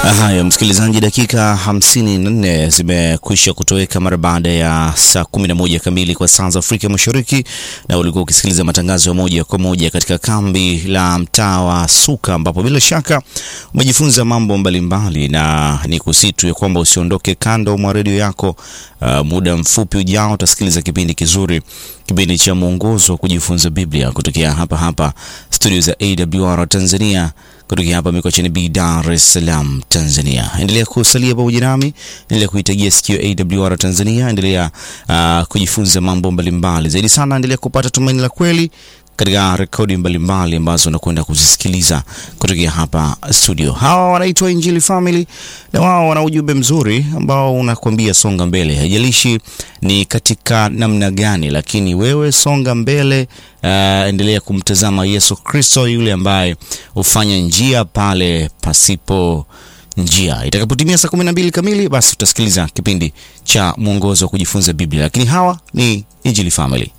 Haya, msikilizaji, dakika 54 zimekwisha kutoweka mara baada ya saa 11 kamili kwa saa za Afrika Mashariki, na ulikuwa ukisikiliza matangazo ya moja kwa moja katika kambi la mtaa wa Suka, ambapo bila shaka umejifunza mambo mbalimbali, na ni kusitu ya kwamba usiondoke kando mwa redio yako. Uh, muda mfupi ujao utasikiliza kipindi kizuri, kipindi cha mwongozo wa kujifunza Biblia kutokea hapa hapa studio za AWR Tanzania kutokea hapa Mikocheni B, Dar es Salaam, Tanzania. Endelea kusalia pamoja nami, endelea kuitagia sikio AWR Tanzania, endelea uh, kujifunza mambo mbalimbali zaidi sana, endelea kupata tumaini la kweli katika rekodi mbalimbali ambazo unakwenda kuzisikiliza kutokea hapa studio. Hawa wanaitwa Injili Family na wao wana ujumbe mzuri ambao unakwambia songa mbele, haijalishi ni katika namna gani, lakini wewe songa mbele. Uh, endelea kumtazama Yesu Kristo yule ambaye hufanya njia pale pasipo njia. Itakapotimia saa kumi na mbili kamili, basi utasikiliza kipindi cha mwongozo wa kujifunza Biblia, lakini hawa ni Injili Family.